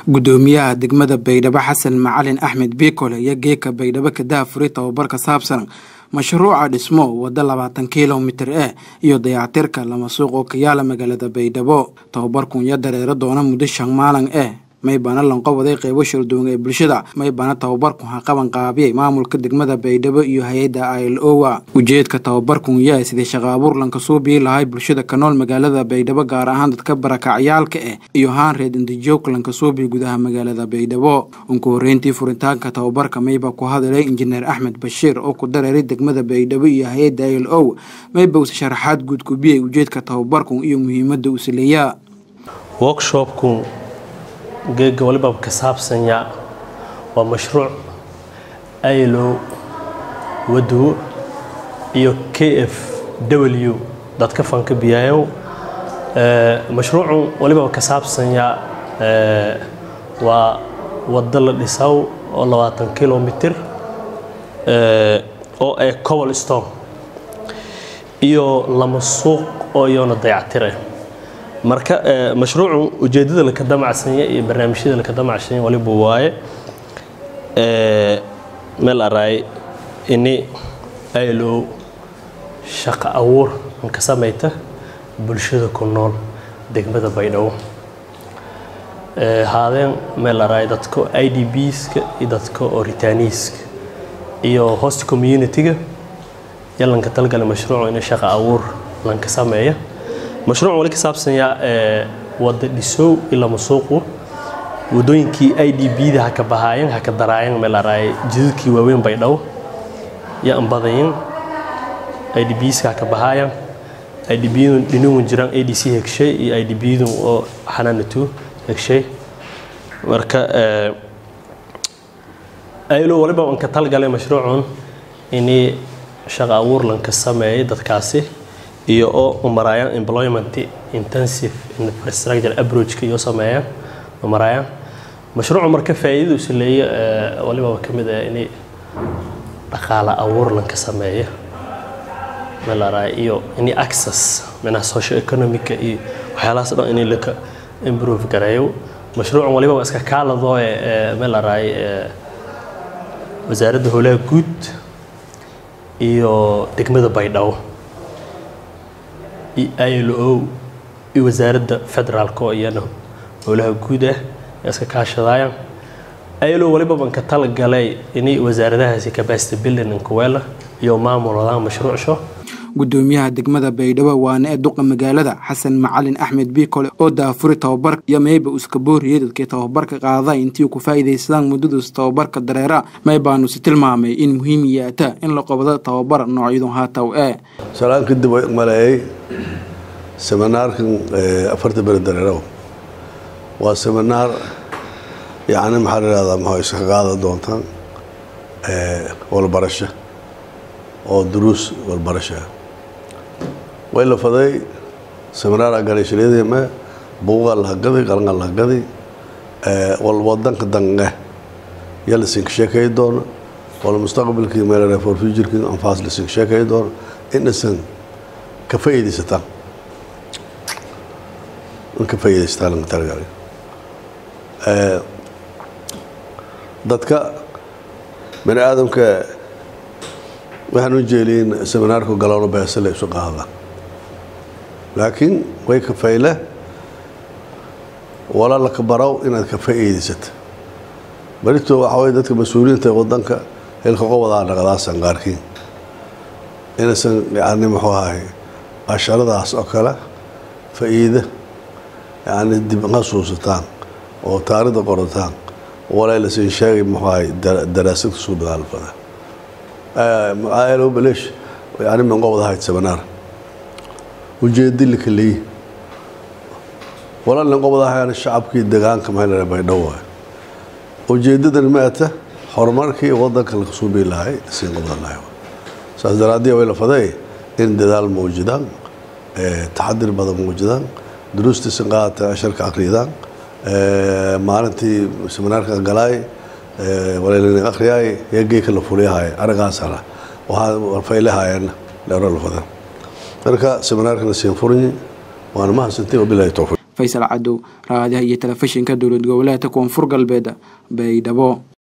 gudoomiyaha degmada baydhabo xasan macalin axmed biikole iyo geeka baydhabo kadaha furi tababar ka saabsan mashruuca dhismo waddo labaatan kilomitir eh iyo dayactirka lama suuq oo ka yaala magaalada baydhabo tababarkun iyo dareero doona muddo shan maalin eh maybana lanqowaday qeybo shalduwan ee bulshada maybana tababarkun ha qaban qaabiyay maamulka degmada baydhabo iyo hay-adda il owa ujeedka tababarkun yaa sidii shaqa abuur lanka suubii lahay bulshada ka nool magaalada baydhabo gaar ahaan dadka barakacyaalka ah iyo haan reed indijoog lanka suubii gudaha magaalada baydhabo unku horreyntii furitaanka tababarka mayba ku hadalay injineer axmed bashiir oo ku dareeray degmada baydhabo iyo hay-adda il o mayba use sharaxaad guud kubiyay ujeedka tababarkun iyo muhiimadda uu sileeyaa geega waliba ka saabsanya waa mashruuc ilo wadowo iyo k f w dadka fanka biyayow mashruucu waliba ka saabsanya waa waddo la dhisaw oo labaatan kilomitir oo ee cobol stone iyo lama suuq oo iyona dayactire marka mashruucu ujeedada laka damacsanya iyo barnaamijyada laka damacsanya waliba waaye meel araay ini ilo shaqo abuur ka samayta bulshada ku nool degmada baydhabo haadeen meel araay dadka i d bska iyo dadka oritaniiska iyo host community-ga iyo lanka talgala mashruucu ini shaqo abuur lanka sameeya mashruuc wali ka saabsanyaa wadda dhisow ilama suuqu wadooyinkii i d bda haka bahaayan haka daraayan meel araay jidadkii waaweyn baydhabo yo ambadayin i d bska haka bahaayan i d bdun dhinigun jiraan a d c hegshay iyo i d bdun oo xanaanatu hegshay marka aylo waliba aan ka talgalay mashruucun inii shaqa abuur lanka sameeyay dadkaasi iyo oo umaraayaan employment intensive infrastructure approachka iyo sameeyaan umaraayaan mashruucu marka faa'iidadu is leeya waliba ka mid ah inay dhaqaale abuur lanka sameeya melaraay iyo inay access minaha social economic iyo waxyaalahaas dhan inay laka improve gareeyo mashruucan waliba waa iska kaaladoo melaraay wasaaradda howlaha guud iyo degmada baydhabo ilo iyo wasaaradda federaalk oo iyana howlaha guud ah ee iska kaashadaayaan ilo waliba ban ka talagalay inay wasaaradahaasi capacity building inkuweela iyo maamuladaan mashruucsho gudoomiyaha degmada baydhabo waana ee duqa magaalada xasan macalin axmed biikole oo daafuri tababarka iyo mayba uska booriyey dadkii tababarka qaaday intii ku faa'iidaysadaan muddadaas tababarka dareera maybaanu si tilmaamay in muhiim yaata in la qabado tababar noocyadun haataw ee salaan kadib way maleeyay seminaarkan afarta beri dareerow waa seminaar yacni maxaa la ihahdaa maxaa iska qaadan doontaan walbarasho oo duruus walbarasha way la faday seminaaraa galay shaleedeme buugaa lahagadi qalangaa lahagadi wadanka dange yaa lasinka sheekay doono wala mustaqbalkii meel for futurekii anfaas lasinka sheekay doono inasan ka faa'iidaysataan in ka faa'iidaysataan lanka talagalay dadka bani aadamka waxaan u jeeliyin seminaarku galowno beesale isu qaadaan laakiin way ka fayle walaala ka baraw inaad ka faa'iidaysata barito waxaa way dadka mas-uuliyiinta wadanka hilka qobadaa dhaqdaasan qaarkiin inaysan yani muxuu ahay casharadaas oo kale faa'iida yani dib hasuusataan oo taarida qorataan walaa lasin sheegay muxuu ahay daraasad kusoo dagaalfada alo baleesh yani min qobod ahayd seminaar ujeedi laka leeyi wala nin qobod ahayn shacabkii degaanka mahel baydhabo waay ujeedadan ma ata horumarkii wadanka laga suubi lahay siin qobod lahay saas daraadii way la faday in dadaal muujidaan taxadir badan muujidaan duruustiisan qaadata asharka akhriyadaan maalintii seminaarka galaay walaalin akhriyay yageeka la fuliyahay aragaasana waxaa faylahaayeen dheero la fadan marka seminaarkana siin furanyi waana mahadsantiin wabilahi towfiiq faysal cadow raadiyaha iyo telefishinka dowlad goboleedka koonfur galbeed baydhabo